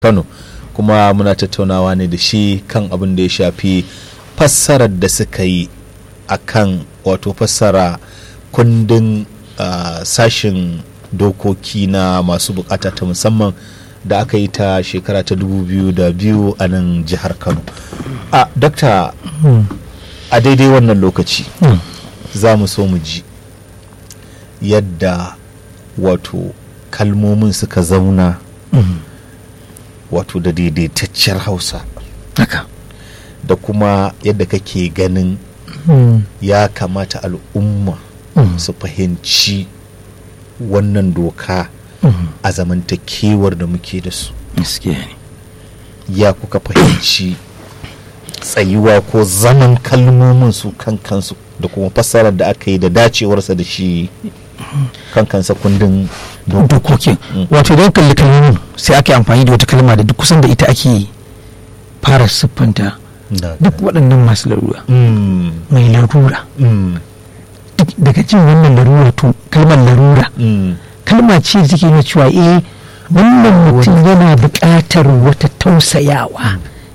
kano kuma muna tattaunawa ne da shi kan abin da ya shafi fassarar da suka yi a kan wato fassara kundin uh, sashin dokoki na masu bukata ta musamman da aka yi ta shekara ta 2002 a nan jihar kano a dakta a daidai wannan lokaci za mu so mu ji yadda wato kalmomin suka zauna wato da daidaitacciyar hausa haka da kuma yadda kake ganin ya kamata al'umma su fahimci wannan doka a zamantakewar da muke da su gaskiya ne ya kuka fahimci tsayuwa ko zaman kalmomin su kan kansu da kuma fassarar da aka yi da dacewarsa da shi kan kansa kundin dokokin wato don kalli kalmomin sai aka yi amfani da wata kalma da duk kusan da ita ake fara siffanta duk waɗannan masu larura Mm, mai larura mm, duk daga jin wannan larura to kalmar larura mm. kalma ce da take nuna cewa eh wannan mutum yana buƙatar wata tausayawa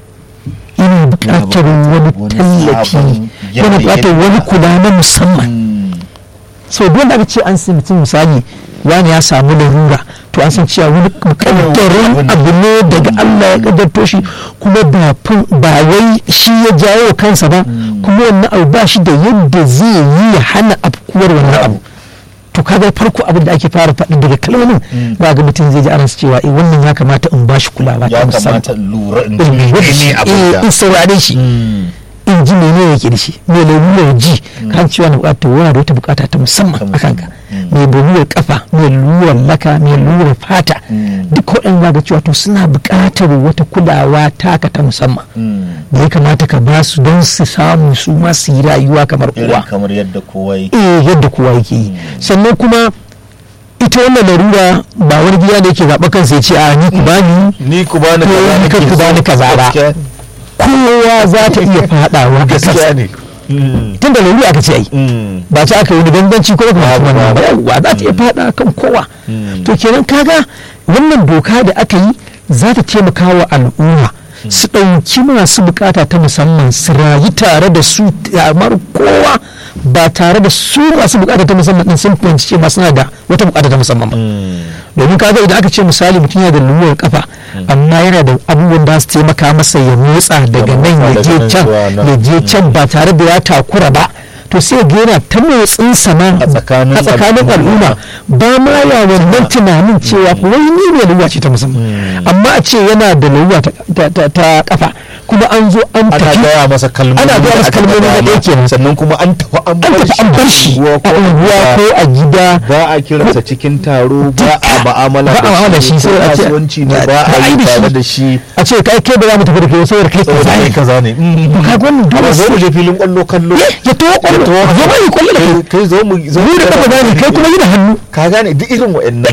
yana buƙatar wani wani tallafi sabon yana buƙatar yanayi. wani kula na musamman Mm. so dole aka ce an sai mutum misali wani ya samu larura to an san cewa wani kaddarin abu ne daga Allah ya kaddarto shi kuma ba fin- ba wai shi ya jawo kansa ba kuma wannan abu ba shi da yadda zai yi ya hana afkuwar wannan abu to kaga farko abin da ake fara faɗi daga kalmomin ba ga mutum zai ji ana cewa eh wannan ya kamata in ba shi kulawa ta ya musamman kamata in lura in in lura da ji shi, ne abin eh, da in saurare shi Mm. in ji mene yake da shi mai lalurar ji kan cewa na bukatar wani da wata bukata ta musamman a kanka mai lalurar kafa mai lalurar laka mai lalurar fata duk waɗanda za ga cewa to suna bukatar wata kulawa taka ta musamman Mm. da ya kamata ka ba su don su samu su ma su yi rayuwa kamar irin kowa kamar yadda kowa yake eh yadda kowa yake yi sannan kuma ita wannan larura ba wani gida da yake zaɓa kansa ya ce a ni ku bani ni ku bani Ko kaza ni nake kar ku so. bani kaza ba. Gaskiya- kowa za ta iya faɗawa a kansa gaskiya ne Mm. tun da larura aka ce ai Mm. ba ta aka yi wani ganganci ko kuma Babu, wannan ba babu. yawwa za ta iya fada kan kowa Mm. to kenan kaga wannan doka da aka yi za ta taimaka wa al'umma su ɗauki masu bukata ta musamman su rayu tare da su kamar kowa ba tare da su masu bukata ta musamman din sun fahimci cewa suna da wata bukata ta musamman ba Mm. domin kaga idan aka ce misali mutum yana da luluwar kafa amma yana da abubuwan da su taimaka masa ya motsa daga nan ya daga je nan can zuwa nan. ya je can ba tare da ya takura ba to sai ga yana ta motsin sama A tsakanin a tsakanin al'umma ba ma ya wannan tunanin cewa ko wai ni ne luluwa ce ta musamman amma a ce yana da luluwa ta- ta- ta ta kafa kuma an zo an ana tafi gaya masa kalmomi Ana gaya da masa aka kalmomi na faɗa ɗaya kenan. sannan kuma an tafi an an tafi an bar shi unguwa a ko unguwa ko a gida ba a kiransa cikin taro ba a ma'amala ba a ma'amala da shi ko sai a ce- kasuwanci ne ba ba a a yi yi da tare shi. da shi a ce kai kai ba za mu tafi da kai saboda kai saboda kaza kai ne kaza ne to kaga wannan dole amma zo mu sai je filin kwallo kallo ya to kwallo zo ba yi kwallo da kai Kai- kai zo mu zo mu da kafa gane kai kuma yi da hannu ka gane duk irin wa'annan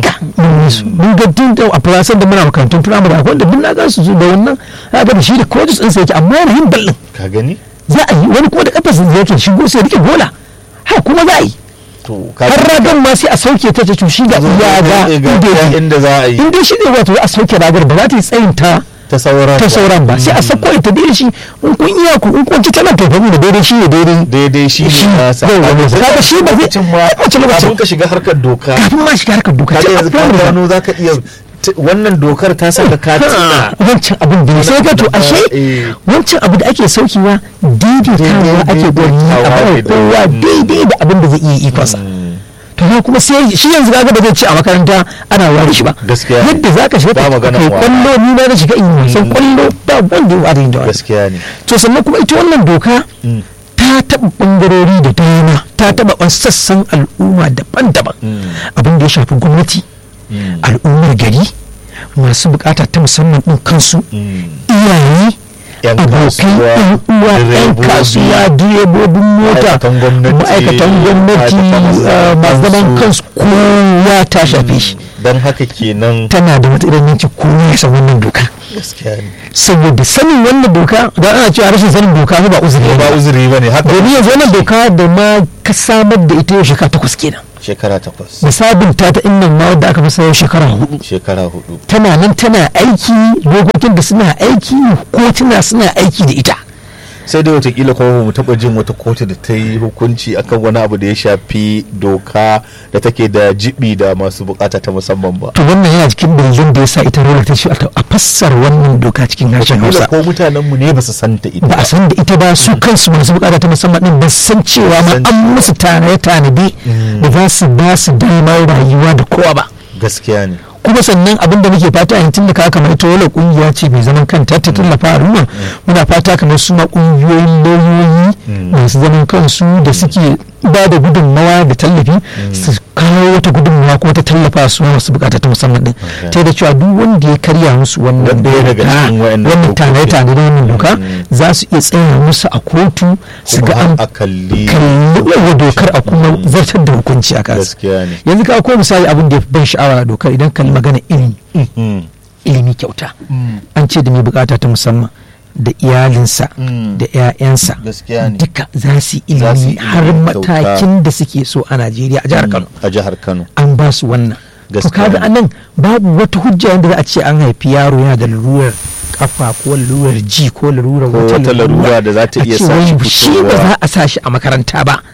mun ga tun da a fulasan da muna makarantun firamare akwai wanda duk na gan su da wannan za ga da shi da coaches ɗinsa yake amma yana yin ballin ka gani za a yi wani kuma da kafarsa yake shigo sai rike gola ha kuma za a yi to ka har ragar ma sai a sauke ta ce to shi ga iya ga inda yake. inda za a yi in dai shi ne wato a sauke ragar ba za ta yi tsayin ta ta sauran ta sauran ba sai a sauko ita daidai shi in kun iya ku in kun ci tana to fa da daidai shi ne daidai daidai shi Shi, ne nasa yau, yau, Sai kaga shi ba zai- lokacin ma wace lokacin? kafin ka shiga harkar doka kafin ma shiga harkar doka kaga ce a yanzu ka firamare ba. gano za ka iya t- wannan dokar ta saka ka tuna wancan abin da sai ga to ashe Eh. wancan abu da ake saukewa daidaitawa ake gwani a Daidaitawa bawa ne da- kowa daidai da abin da zai iya ikonsa to ya kuma sai shi yanzu kaga ba zai ce a makaranta ana ware shi ba Gaskiya ne. yadda za ka shiga Ba ka magana kai ware. kwallo ni na da shiga in yi wasan kwallo ba wanda ya ware da wani gaskiya ne to sannan kuma ita wannan doka ta taɓa ɓangarori da dama ta taɓa sassan al'umma daban-daban abin da ya shafi gwamnati al'ummar gari masu bukata ta musamman ɗin kansu iyaye Yan abokai kasuwa, yan uwa yan direbobi, kasuwa direbobin mota ma'aikatan gwamnati, ma'aikatan gwamnati ma'aikatan uh, masu zaman kansu. kansu kowa ta shafe shi don haka kenan tana da matuƙar yanki kowa ya san wannan doka gaskiya ne saboda sanin wannan doka da ana cewa rashin sanin doka ba uzuri ba ba uzuri ba ne haka domin yanzu wannan doka da ma ka samar da ita yau shekara takwas kenan shekara takwas da sabunta ta innan ma wadda aka fasa yau shekara hudu shekara hudu tana nan tana aiki dokokin da suna aiki kotuna suna aiki da ita sai dai watakila kuma mu taba jin wata kotu da ta yi hukunci akan wani abu da ya shafi doka da take da jibi da masu bukata ta musamman ba to wannan yana cikin dalilin da ya sa ita rola ta ce a fassara wannan doka cikin harshen Watakila hausa ko mutanen mu ne ba su san ta ita ba a san da ita ba su kansu masu bukata ta musamman din ba su san cewa ma San an musu tare tanadi da za su ba su damar rayuwa da kowa ba gaskiya ne kuma sannan abin da muke fata yanzu tun da ka kamar ita wala kungiya ce mai zaman kanta ta tallafa al'umma muna fata kamar su ma kungiyoyin lauyoyi masu zaman kansu da suke ba da gudunmawa da tallafi su kawo wata gudunmawa ko ta tallafa su masu bukata ta musamman din ta da cewa duk wanda ya karya musu wannan Ɗaya daga doka cikin waɗannan wannan dokoki. tare tare da wannan doka za su iya tsaya musu a kotu su kuma ga har an a kalli kalli wa dokar a kuma zartar da hukunci a kansa gaskiya ne yanzu ka ko misali abin da ya fi ban sha'awa a dokar idan kalli magana ilimi Mm. ilimi kyauta an ce da mai bukata ta musamman da iyalinsa Mm. da 'ya'yansa gaskiya ne duka za su yi Za su yi ilimi har ilimi kyauta. matakin da suke so a najeriya a jihar kano a jihar kano an ba su wannan to Gaskiya kaga ne. anan babu wata hujja yadda za a ce an haifi yaro yana da lalurar kafa ko lalurar ji ko lalurar Ko wata larura da za ta a iya ce sa shi wai shi ba fitowa. za a sa shi a makaranta ba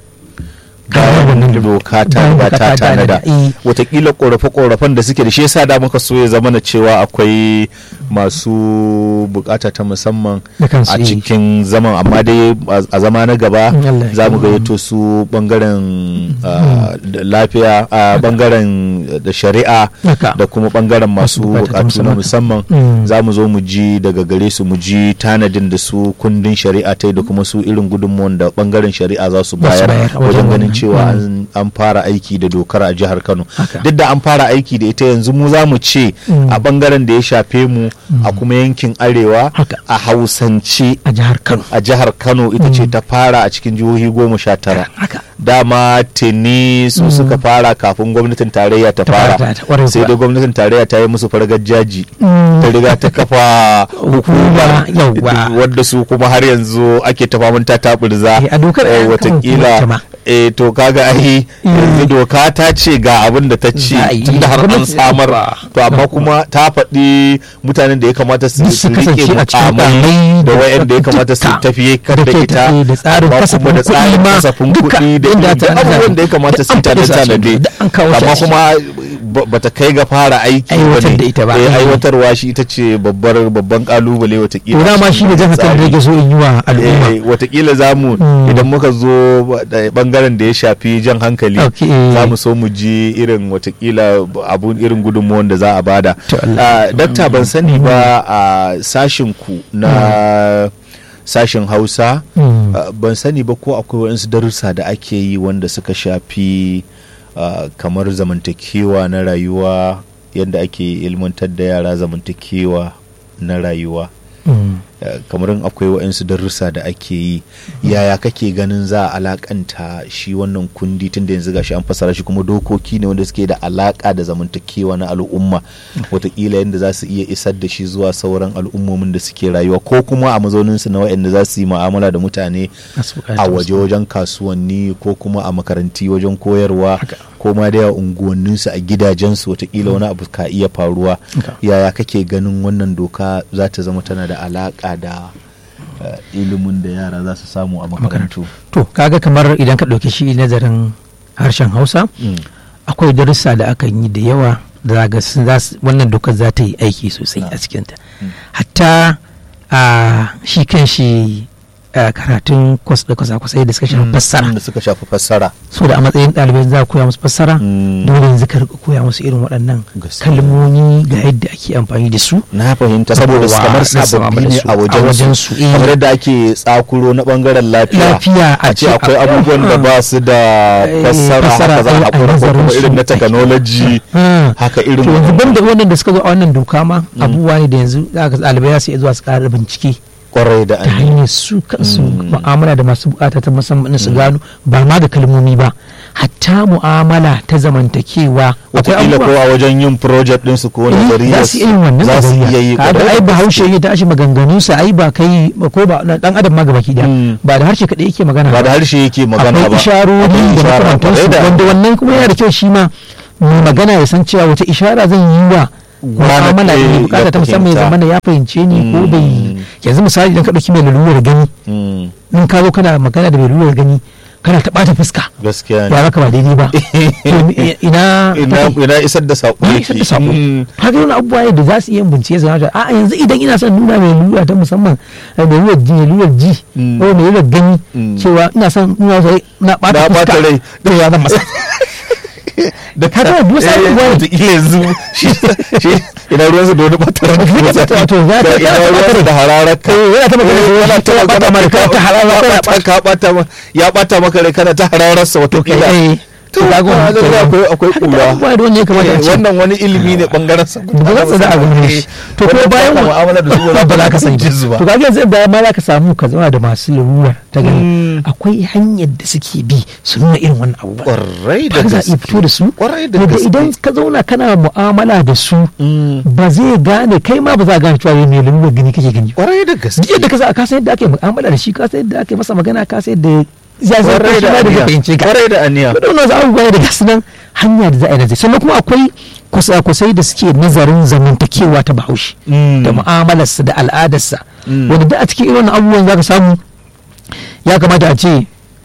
bayan doka ta bayan riga doka ta ta tanada tanada, eh. watakila korafe-korafen da suke da shi yasa da muka so ya zama na cewa akwai masu bukata ta musamman Da kansu, a eh. cikin zaman amma dai a- a zama na gaba Mm, Allah ya za mu kiyaye. gayyato su bangaren ah, da lafiya a bangaren da shari'a Haka. da kuma bangaren masu Masu bukata ta bukatu na musamman. musamman Mm. za mu zo mu ji daga gare su mu ji tanadin da su kundin shari'a ta yi da kuma su irin gudunmuwan da bangaren shari'a za su Za su bayar bayar a wajen wajen ganin wannan. cewa Mm. an an fara aiki da dokar a jihar Kano Haka. duk da an fara aiki da ita yanzu mu za mu ce Mm. a bangaren da ya shafe mu a kuma yankin arewa Haka. a hausance a jihar kano a jihar Kano ita ce ta fara a cikin jihohi goma sha tara haka dama tuni su suka fara kafin gwamnatin tarayya ta Ta fara fara ta- ƙwarai sai kuwa. dai gwamnatin tarayya ta yi musu fargar jaji Mm. ta riga ta kafa Hukuma, yawwa. wadda su kuma har yanzu ake ta faman ta taburza Eh, a dokar eh, an kafa hukumar watakila ta ma. eh to kaga ai yanzu doka ta ce ga abin da ta ce Za a yi. tunda har an Gwamnati- samar Yawwa. to amma kuma ta faɗi mutanen da ya kamata su Duk su su rike kasance a cikin mukamai mukamai da da wayanda ya kamata su cututtuka. tafiye kan Da da ke ita tafiye da tsarin amma kasafin kuma da kuɗi tsarin ma kasafin duka kuɗi da inda irin ta- duk abubuwan da ya kamata su an faɗi su a tanade cikin- duk an kawo shi a amma ciki. kuma ba- bata kai ga fara aiki Aiwatar ne. da ita ba. Eh, Mm. aiwatarwa shi ita ce babbar babban kalubale watakila to dama shi ne jihar kano da yake so in yi wa al'umma Eh, watakila za mu Mm. idan muka zo da bangaren da ya shafi jan hankali Okay. za mu so mu ji irin watakila abun irin gudunmuwan da za a bada To Allah. Ah, dakta ban sani ba a sashin ku na sashin hausa Mm. ah, ban sani ba ko akwai waɗansu darussa da ake yi wanda suka shafi ah, kamar zamantakewa na rayuwa yadda ake ilmantar da yara zamantakewa na rayuwa Mm. Uh, kamar in akwai waɗansu darussa da ake yi yaya kake ganin za a alakanta shi wannan kundi tun da yanzu gashi an fasara shi kuma dokoki ne wanda suke da alaka da zamantakewa na al'umma watakila yadda za su iya isar da shi zuwa sauran al'ummomin da suke rayuwa ko kuma a mazauninsu na waɗanda za su yi mu'amala da mutane Masu bukata a waje wajen kasuwanni ko kuma a makaranti wajen koyarwa Haka. ko ma da unguwanninsu a gidajensu watakila wani abu ka iya faruwa Haka. yaya kake ganin wannan doka za ta zama tana da alaka da eh, ilimin da yara za su samu a makarantu to kaga kamar idan ka ɗauki shi nazarin harshen hausa Mm. akwai darussa da akan yi da yawa da za ga sun- za su- wannan dokar za ta yi aiki sosai a cikinta hatta a shi kan shi a karatun kwas da kwasa-kwasai da suka shafi fassara da suka shafi fassara so da a matsayin ɗalibai za a koya musu fassara Mm. dole yanzu ka rika koya musu irin waɗannan Gaskiya. kalmomi ga yadda ake amfani da su na fahimta saboda su Yawa, kamar na saba sababbi da ne su a a wajen wajensu, su eh. kamar yadda ake tsakuro na bangaren lafiya Lafiya a a ce ce akwai a- abubuwan da ba su da Eh, fassara fassara, haka za a a hakura ko nazarin kuma su. irin na technology Ah. haka irin to yanzu banda wannan da suka zo a wannan doka ma abubuwa ne da yanzu za ka ɗalibai za su iya zuwa su ƙara bincike kwarai da ta an hanyar su kansu mu'amala da masu bukata ta musamman su gano ba ma da kalmomi ba hatta mu'amala ta zamantakewa akwai wataƙila ko abubuwa a wajen yin project ɗinsu ko Eh, nazari za su iya yin wannan za su iya yi kaga kwarai ai da bahaushe gaske. ya tashi maganganunsa ai ba kai ba- ko ba na dan adam ma gabaki daya Mm. ba da harshe kadai yake magana ba da harshe yake magana ba akwai isharori Akwai da ishara, makamantansu kwarai da- wanda wannan kuma yana da kyau shi ma mai magana ya san cewa wata ishara zan yi wa mu'amala eh, ne ya bukata ta musamman ya fahimta. zamana ya fahimce ni ko bai Mm. yanzu misali idan ka dauki mai lalurar gani Mm, in ka zo kana magana da mai lalurar gani kana ta bata fuska gaskiya ya ne maka ba daidai ba To, ina ina ina isar da saƙo ya yake isar da sako Mm, haka yana abubuwa ne da za su iya yin bincike su gano a yanzu idan ina son nuna mai lura ta musamman eh, mai lura ji mai lura ji Mm. ko mai lura gani Mm. cewa ina son nuna masa na Na bata ɓata fuska rai. to ya zan masa da ka ga duk wasu Eh, abubuwa ne. wataƙila yanzu shi shi ina ruwansa da wani ɓatarar Wato, ya ta- ina ya ta ruwansa da hararar ka yana ta magana da yana ta ya ɓata magana maka, ka ta hararar ka, ya ɓata- ka ɓata ma- ya ɓata maka rai kana ta harararsa wataƙila eh to ka ga wannan kaga kenan. akwai akwai Haka da kura abubuwa da wanda ya kamata a Eh, ce wannan wani ilimi ne bangaren sa ba za su da abu ne shi to ko bayan wa mu'amala da su ba za ka sani ji su ba to kaga yanzu bayan ma za ka samu ka zama da masu larura ta Mm. gani akwai hanyar da suke bi su nuna irin wannan abubuwa kwarai da ba za a iya gaske fito da su kwarai da yadda gaske idan ka zauna kana mu'amala da su Mm, ba zai gane kai ma ba za a gane cewa mai lalurar gani kake gani kwarai da gaske yadda ka sa ka san yadda ake mu'amala da shi ka san yadda ake masa magana ka san yadda ya san kwarai shi da ma da zai aniya fahimce ka kwarai da aniya da wannan abubuwa ne da gasu nan hanya da za a yi nazari sannan kuma akwai kusa-kusai da suke nazarin zamantakewa ta bahaushe Mm. da mu'amalarsa da al'adarsa Mm. wanda da a cikin irin wannan abubuwan za ka samu ya kamata a ce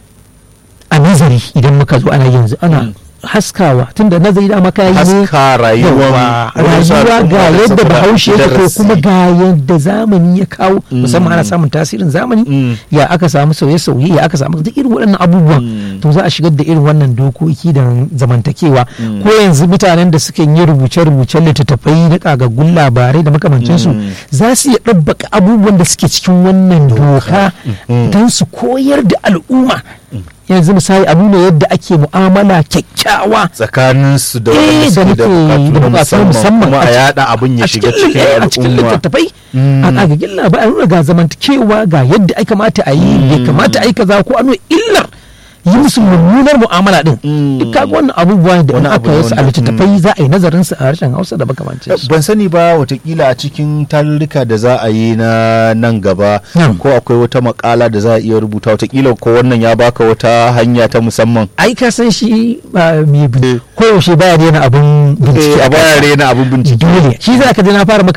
a nazari idan muka zo ana yanzu ana haskawa tunda nazari da maka yi ne haska rayuwar yawa rayuwa ga yadda bahaushe yake ko kuma ga yadda zamani ya kawo musamman ana samun tasirin zamani Mm. ya aka samu sauye-sauye ya aka samu duk irin waɗannan abubuwan Mm. to za a shigar da irin wannan dokoki da zamantakewa ko yanzu mutanen da suke yi rubuce-rubucen littattafai na kagaggun labarai da makamancinsu Mm. za su iya ɗabbaka abubuwan da suke cikin wannan doka Mm. don su koyar da al'umma yanzu misali abu ne yadda ake mu'amala kyakkyawa tsakanin su da eh wanda da suke muke da da bukatu bukatu musamman kuma a ci- yada abin ya a shiga cikin cikin eh, a cikin al'umma littattafai Mm. a kagagin labarai a nuna ga zamantakewa ga yadda ai kamata a yi bai kamata a yi kaza ko a nuna illar yi musu mummunar mu'amala din Mm. duk kaga wannan abubuwa da in Wani abu aka ne yi su a wanda- littattafai za a yi nazarin su a harshen Hausa da makamancin su ban sani ba watakila a cikin tarurruka da za a yi na nan gaba Na'am. ko akwai wata makala da za a iya rubuta watakila ko wannan ya baka wata hanya ta musamman ai ka san shi ba mai bin- koyaushe baya daina abun bincike Eh, a a baya kansa. rena abin bincike dole shi za ka ji na fara maka